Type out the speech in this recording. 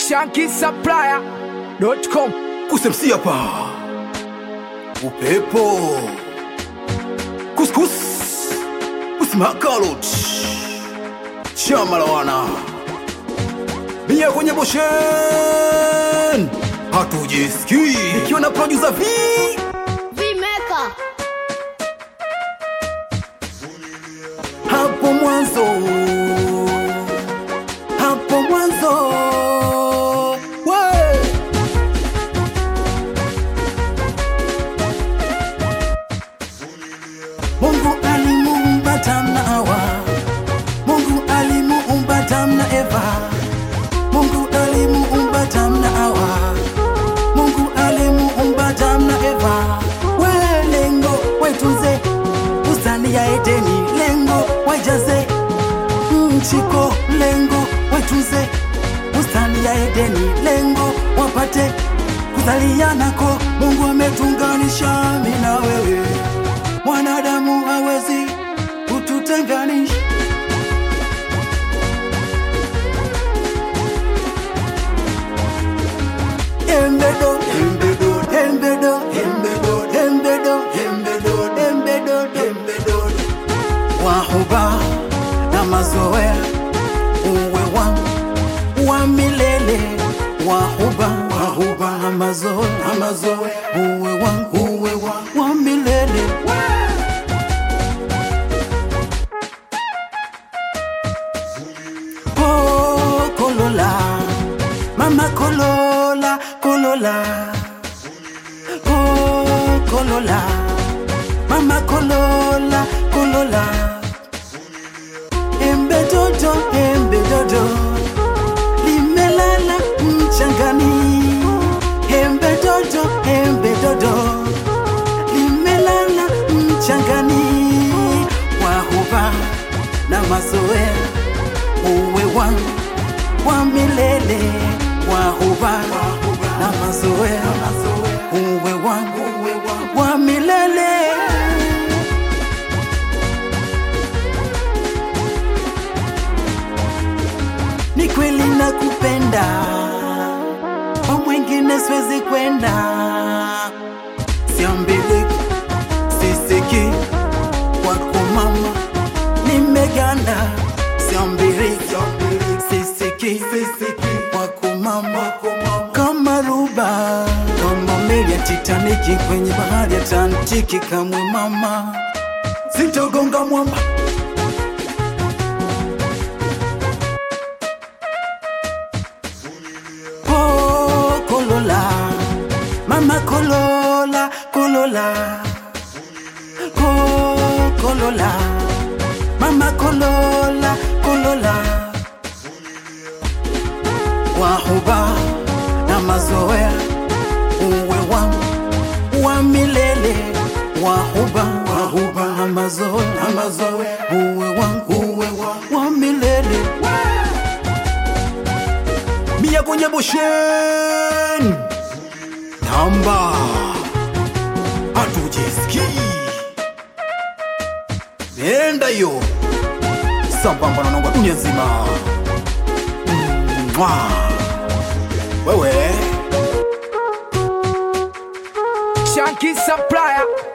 shankisupplier.com kusemsi hapa upepo kuskus usmakalot chama la wana mia kwenye boshen hatujisikii ikiwa na produsa v Vimeka. hapo mwanzo hapo mwanzo we Mungu alimuumba Adam na Hawa, Mungu alimuumba Adam na Eva, Mungu alimuumba Adam na Hawa, Mungu alimuumba Adam na Eva. We lengo waitunze bustani ya Edeni, lengo waijaze mchiko, lengo waitunze bustani ya Edeni, lengo wapate kuzalianako. Mungu ametunganisha mimi na wewe mwanadamu hawezi kututenganisha. Embedo, embedo, embedo, embedo, embedo, embedo, embedo, embedo. Wahuba na mazoea uwe wangu wa milele wahuba wahuba na mazoea na mazoea uwe wangu uwe wangu wa milele Oh, kolola mama kolola kolola oh, kolola mama kolola kolola embe dodo embe dodo limelala mchangani embe dodo embe dodo limelala mchangani wahuba na mazoea uwe wangu wa milele wahuba na mazoea uwe wangu wa milele ni kweli nakupenda kwa mwingine siwezi kwenda siambiliki sisiki kwako mama nimeganda siambiriki sisiki kwako mama kama ruba kama meli ya titaniki kwenye bahari ya tantiki kamwe mama sitogonga mwamba Oh, kolola mama kolola kolola oh, kolola mama kolola kolola wahuba na mazoea uwe wangu wa milele wahuba wahuba na mazoea na mazoea uwe wangu uwe wangu wa milele mia kwenye boshen namba hatujisikii nenda hiyo sambamba na nongo dunia nzima Mwah. wewe shankisupplier